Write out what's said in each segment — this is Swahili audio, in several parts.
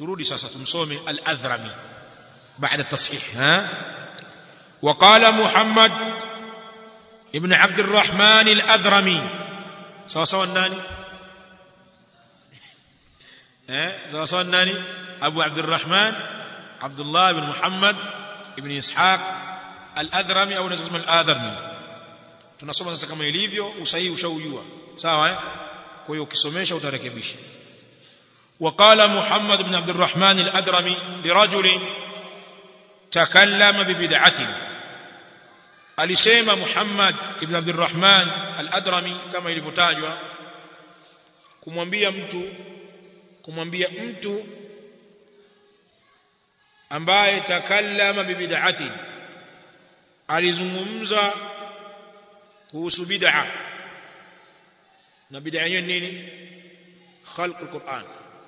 turudi sasa tumsome al-adhrami بعد التصحيح ها وقال محمد ابن عبد الرحمن الأذرمي سوا سوا الناني ها سوا سوا الناني أبو عبد الرحمن عبد الله بن محمد ابن إسحاق الأذرمي أو نسمى الآذرمي tunasoma sasa kama ilivyo usahihi ushaujua sawa eh kwa hiyo ukisomesha utarekebisha وقال محمد بن عبد الرحمن الأدرمي لرجل تكلم ببدعة alisema Muhammad ibn Abdurrahman al-Adrami kama ilivyotajwa kumwambia mtu kumwambia mtu ambaye takallama bibid'ati alizungumza kuhusu bid'a na bid'a yenyewe nini khalq al-Qur'an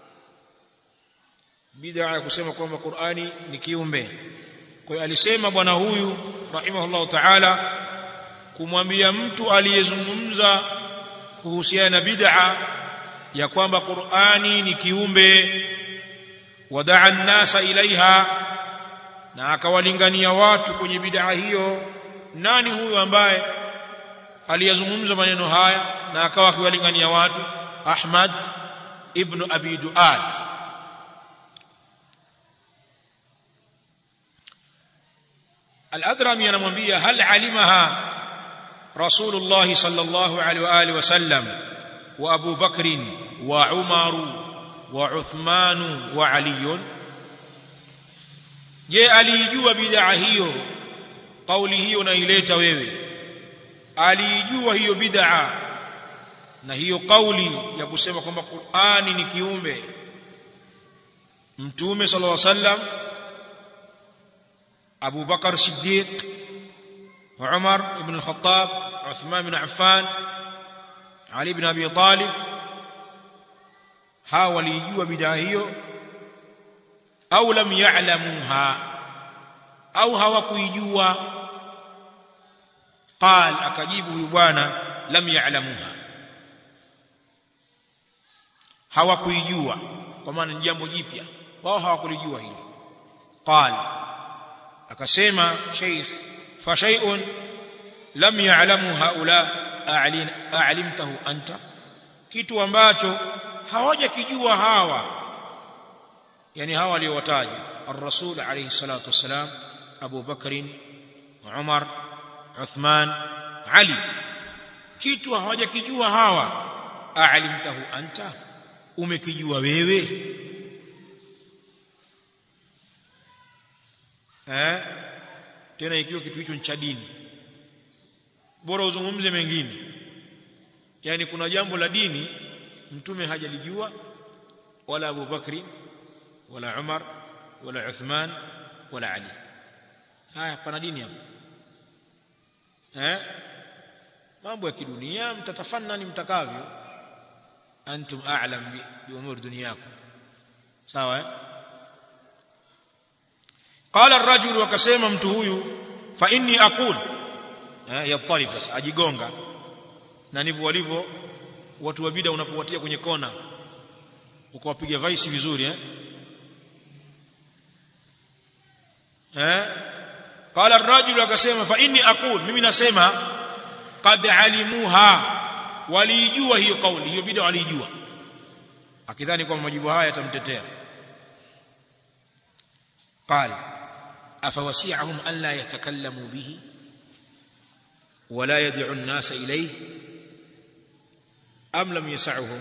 bid'a ya kusema kwamba Qur'ani ni kiumbe kwa hiyo alisema bwana huyu rahimahullahu ta'ala kumwambia mtu aliyezungumza kuhusiana na bid'a ya kwamba Qur'ani ni kiumbe wadaa an-nasa ilaiha na akawalingania watu kwenye bid'a hiyo nani huyu ambaye aliyezungumza maneno haya na akawa akiwalingania watu Ahmad ibn Abi Duat الأدرمي anamwambia hal alimaha رسول الله صلى الله عليه وآله وسلم وأبو بكر وعمر وعثمان وعلي je aliijua bid'a hiyo kauli hiyo unaileta wewe aliijua hiyo bid'a na hiyo kauli ya kusema kwamba Qur'ani ni kiumbe mtume sallallahu alaihi wasallam أبو بكر الصديق وعمر بن الخطاب عثمان بن عفان علي بن أبي طالب حاولوا بداهيو أو لم يعلموها أو هوكيجوا قال أكجيب يبانا لم يعلموها hawakuijua kwa maana ni jambo jipya wao hawakulijua hili qala akasema sheikh fa shay'un lam ya'lamu haula a'limtahu anta kitu ambacho hawajakijua hawa yani hawa waliowataja ar-rasul alayhi salatu wassalam Abu Bakr Umar Uthman Ali kitu hawajakijua hawa a'limtahu anta umekijua wewe eh tena ikiwa kitu hicho ni cha dini bora uzungumze mengine yani kuna jambo la dini mtume hajalijua wala Abu Bakri wala Umar wala Uthman wala Ali haya pana dini hapo eh mambo ya kidunia mtatafannani mtakavyo antum a'lam bi umur dunyakum sawa eh قال الرجل وكسema mtu huyu fa inni aqul eh yatalib sasa ajigonga na ndivyo walivyo watu wa bid'a unapowatia kwenye kona ukawapiga vaisi vizuri eh eh qala ar-rajul akasema fa inni aqul mimi nasema qad alimuha walijua hiyo kauli hiyo bid'a walijua akidhani kwamba majibu haya yatamtetea qala أفوسيعهم ألا يتكلموا به ولا يدعو الناس إليه أم لم يسعهم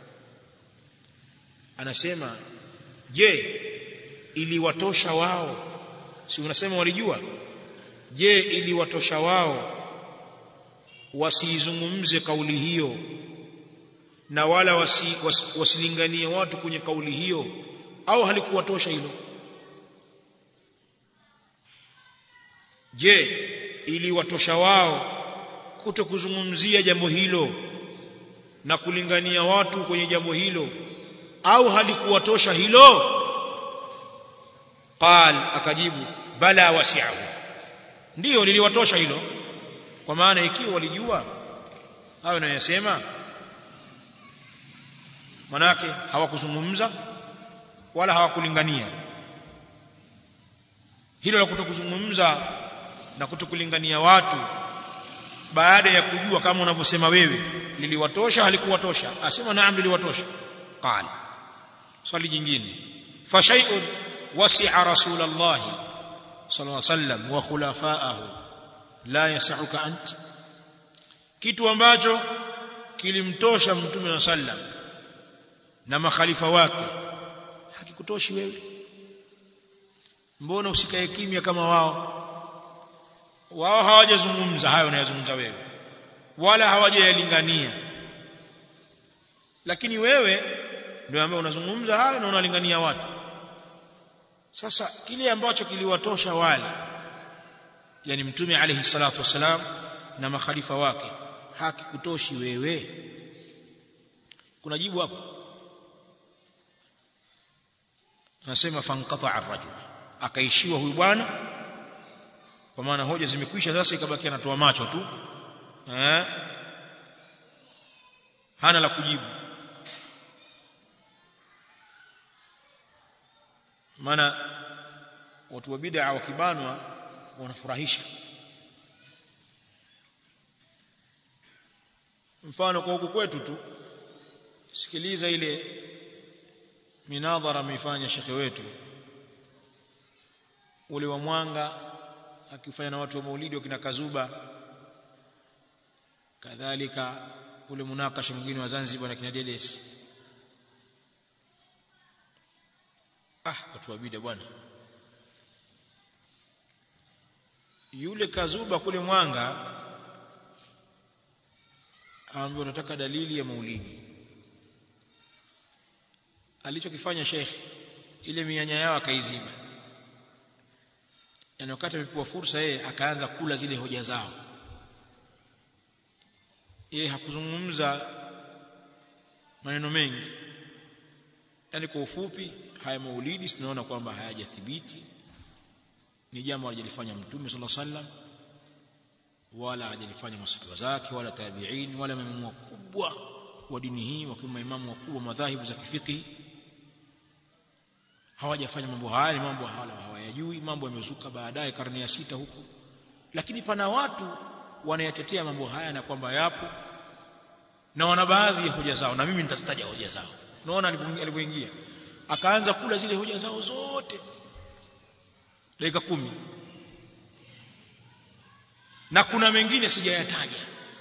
anasema je iliwatosha wao si unasema walijua je iliwatosha wao wasiizungumze kauli hiyo na wala wasi, was, wasilinganie watu kwenye kauli hiyo au halikuwatosha hilo je iliwatosha wao kuto kuzungumzia jambo hilo na kulingania watu kwenye jambo hilo au halikuwatosha hilo qal akajibu bala wasi'ahu ndiyo liliwatosha hilo kwa maana ikiwa walijua hayo nayasema manake hawakuzungumza wala hawakulingania hilo la kutokuzungumza na kutokulingania watu baada ya kujua kama unavyosema wewe liliwatosha halikuwatosha asema naam liliwatosha qala swali jingine fa shay'un wasi'a rasulullah sallallahu alaihi wasallam wa khulafa'ahu la yas'uka ant kitu ambacho kilimtosha mtume wa sallam na makhalifa wake hakikutoshi wewe mbona usikae kimya kama wao wao hawajazungumza hayo unayozungumza wewe wala hawajayalingania lakini wewe ndio ambaye unazungumza hayo na unalingania watu sasa kile ambacho kiliwatosha wale yani mtume alayhi salatu wasalam na makhalifa wake hakikutoshi wewe kuna jibu hapo anasema fanqata ar-rajul akaishiwa huyu bwana kwa maana hoja zimekwisha sasa ikabaki anatoa macho tu eh hana la kujibu maana watu wa bid'a wakibanwa wanafurahisha mfano kwa huku kwetu tu sikiliza ile minadhara ameifanya shekhe wetu ule wa mwanga akifanya na watu wa maulidi wakina kazuba kadhalika ule munakasha mwingine wa Zanzibar na kina Dedes ah watu wa bida bwana yule kazuba kule mwanga ambaye unataka dalili ya maulidi alichokifanya Sheikh ile mianya yao akaizima yani wakati amepewa fursa yeye akaanza kula zile hoja zao yeye hakuzungumza maneno mengi yani kwa ufupi haya maulidi tunaona kwamba hayajathibiti ni jambo alijalifanya mtume sallallahu alaihi wasallam wala hajalifanya masahaba zake wala tabi'in wala maimamu wakubwa wa dini hii wakiwa maimamu wakubwa madhahibu za kifiki hawajafanya mambo haya ni mambo hawayajui mambo yamezuka baadaye karne ya sita huko lakini pana watu wanayatetea mambo haya na kwamba yapo na wana baadhi ya hoja zao na mimi nitazitaja hoja zao unaona alipoingia akaanza kula zile hoja zao zote dakika kumi na kuna mengine sijayataja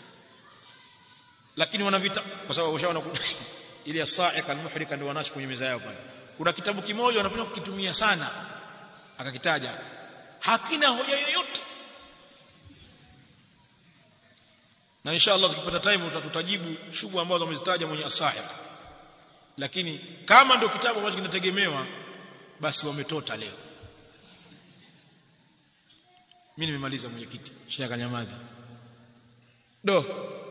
lakini wanavita kwa sababu washaona ile sa'iqa al-muhrika ndio wanacho kwenye meza yao pale kuna kitabu kimoja wanapenda kukitumia sana akakitaja hakina hoja yoyote na inshallah tukipata time tutatajibu shughuli ambazo wamezitaja mwenye asahiq lakini kama ndio kitabu ambacho kinategemewa basi wametota leo mimi nimemaliza mwenyekiti shaka nyamaza do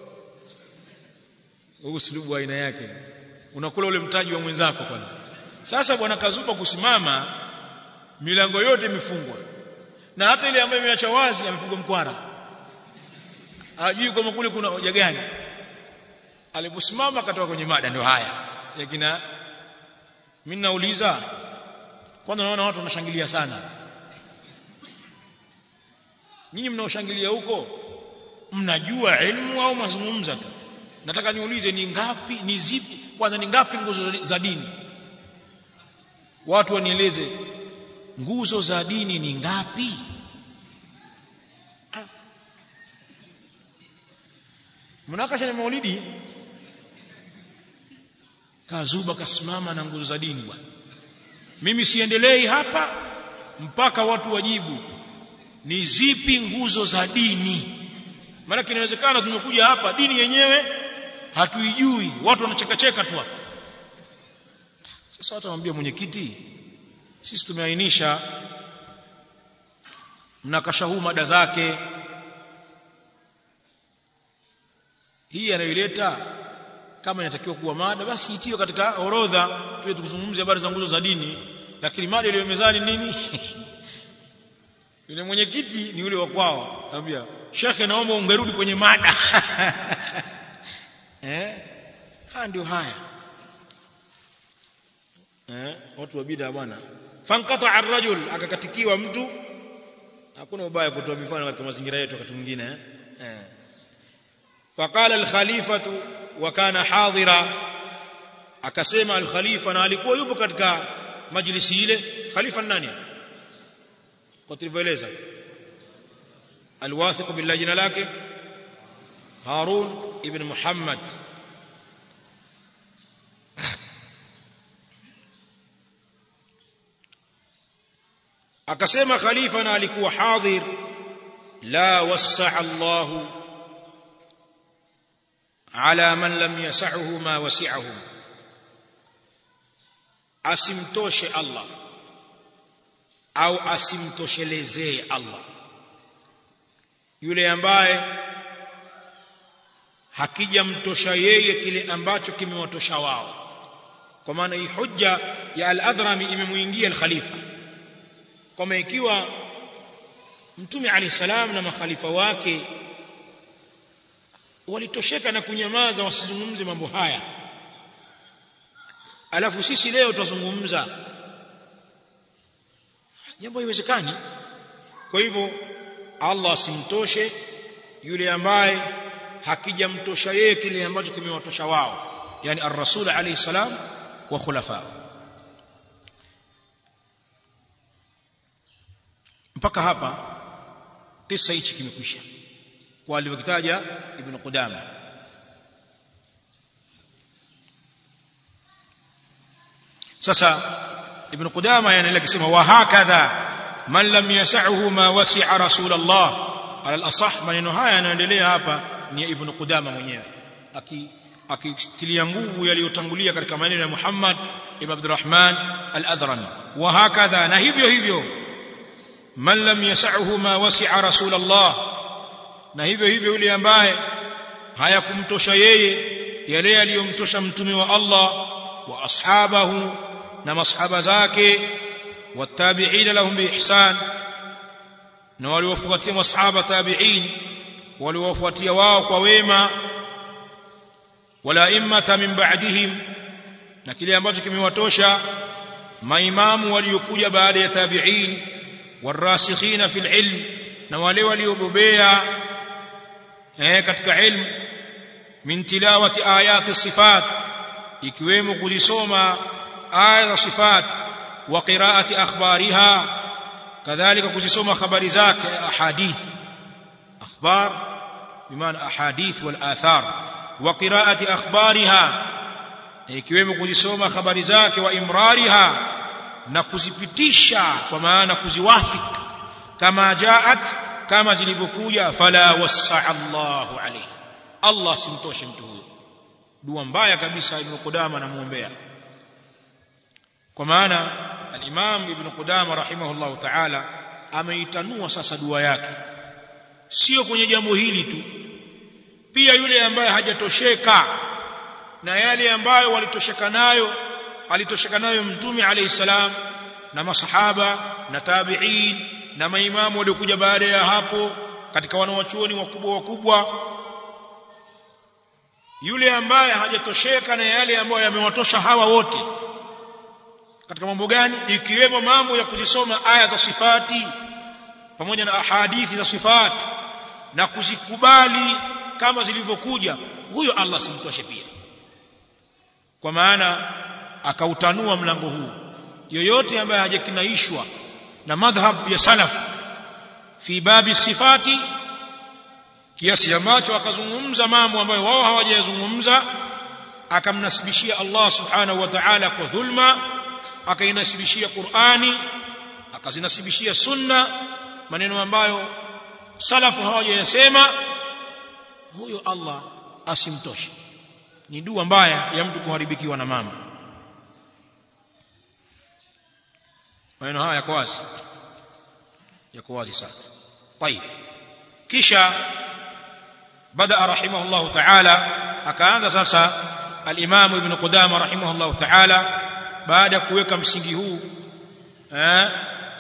uslubu aina yake unakula ule mtaji wa mwenzako kwanza sasa bwana kazupa kusimama milango yote imefungwa na hata ile ambayo imeacha wazi amepigwa mkwara hajui kama kule kuna hoja gani aliposimama akatoka kwenye mada ndio haya yakina mimi nauliza kwanza naona watu wanashangilia sana nyinyi mnaoshangilia huko mnajua elimu au mazungumza tu nataka niulize ni ngapi ni zipi kwanza ni ngapi nguzo za dini watu wanieleze nguzo za dini ni ngapi mnakasha na maulidi kazuba kasimama na nguzo za dini bwana mimi siendelei hapa mpaka watu wajibu ni zipi nguzo za dini maana inawezekana tumekuja hapa dini yenyewe hatuijui watu wanachekacheka tu hapa sasa watu wanamwambia mwenyekiti sisi tumeainisha mnakasha huu mada zake hii anayoileta kama inatakiwa kuwa mada basi itiwe katika orodha tuwe tukuzungumzia habari za nguzo za dini lakini mada iliyo mezani nini yule mwenyekiti ni yule wa kwao anambia shekhe naomba ungerudi kwenye mada eh haya ndio haya eh watu wa bid'a bwana fanqata ar-rajul akakatikiwa mtu hakuna ubaya kutoa mifano katika mazingira yetu wakati mwingine eh, eh. faqala al-khalifatu wa kana hadira akasema al-khalifa na alikuwa yupo katika majlisi ile khalifa nani kwa tulivyoeleza alwathiq billah jina lake harun ibn muhammad akasema khalifa na alikuwa hadhir la wasaa Allah ala man lam yasahu ma wasi'ahu asimtoshe Allah au asimtoshelezee Allah yule ambaye hakijamtosha yeye kile ambacho kimewatosha wao kwa maana hii hujja ya al-Adhrami imemuingia al-Khalifa kwamba ikiwa Mtume Ali salam na makhalifa wake walitosheka na kunyamaza wasizungumze mambo haya alafu sisi leo tutazungumza jambo haiwezekani kwa hivyo Allah asimtoshe yule ambaye hakijamtosha yeye kile ambacho kimewatosha wao yani ar-rasul alayhi salam wa khulafa mpaka hapa kisa hichi kimekwisha kwa alivyokitaja ibn Qudama sasa ibn Qudama yanaendelea kusema wa hakadha man lam yas'ahu ma wasi'a rasulullah ala al-asah maneno haya yanaendelea hapa ni ibn Qudama mwenyewe akitilia nguvu yaliyotangulia katika maneno ya Muhammad ibn Abdurrahman al-Adhrami wa hakadha na hivyo hivyo man lam yas'ahu ma wasi'a rasulullah na hivyo hivyo yule ambaye hayakumtosha yeye yale yaliyomtosha mtume wa Allah wa ashabahu na masahaba zake watabi'ina lahum biihsan na waliofuatia masahaba tabi'in waliofuatia wao kwa wema wala immata min ba'dihim na kile ambacho kimewatosha maimamu waliokuja baada ya tabi'in warasikhina fil ilm na wale waliobobea eh katika ilmu min tilawati ayati sifat ikiwemo kuzisoma aya za sifat wa qiraati akhbariha kadhalika kuzisoma habari zake ahadith akhbar bimaana ahadith wal athar wa qiraati akhbariha ikiwemo kuzisoma habari zake wa imrariha na kuzipitisha kwa maana kuziwafik kama jaat kama zilivyokuja fala wasaa Allahu alayhi Allah simtoshe mtu huyo dua mbaya kabisa ibn Qudama anamuombea kwa maana al-Imam ibn Qudama rahimahullahu ta'ala ameitanua sasa dua yake sio kwenye jambo hili tu pia yule ambaye hajatosheka na yale ambayo walitosheka nayo alitosheka nayo mtume alayhi salam na masahaba na tabi'in na maimamu waliokuja baada ya hapo katika wanawachuoni wakubwa wakubwa yule ambaye hajatosheka na yale ambayo yamewatosha hawa wote katika mambo gani ikiwemo mambo ya kuzisoma aya za sifati pamoja na ahadithi za sifati na kuzikubali kama zilivyokuja huyo Allah simtoshe pia kwa maana akautanua mlango huu yoyote ambaye hajakinaishwa na madhhab ya salaf fi babi sifati kiasi ambacho akazungumza mambo ambayo wao hawajayazungumza akamnasibishia Allah subhanahu wa ta'ala kwa dhulma akainasibishia Qur'ani akazinasibishia sunna maneno ambayo salafu hawajayasema huyo Allah asimtoshe ni dua mbaya ya mtu kuharibikiwa na mambo maneno haya yako wazi yako wazi sana طيب kisha bada rahimahullah ta'ala akaanza sasa al-Imam Ibn Qudama rahimahullah ta'ala baada ya kuweka msingi huu eh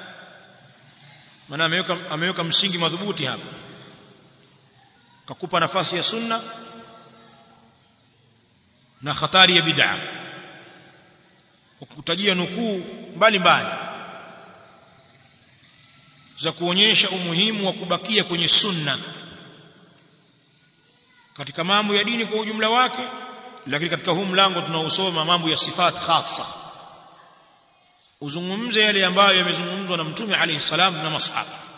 maana ameweka ameweka msingi madhubuti hapa kakupa nafasi ya sunna na hatari ya bid'a kukutajia nukuu mbalimbali za kuonyesha umuhimu wa kubakia kwenye sunna katika mambo ya dini kwa ujumla wake lakini katika huu mlango tunaosoma mambo ya sifat khassa uzungumze yale ambayo yamezungumzwa na mtume alayhi salam na masahaba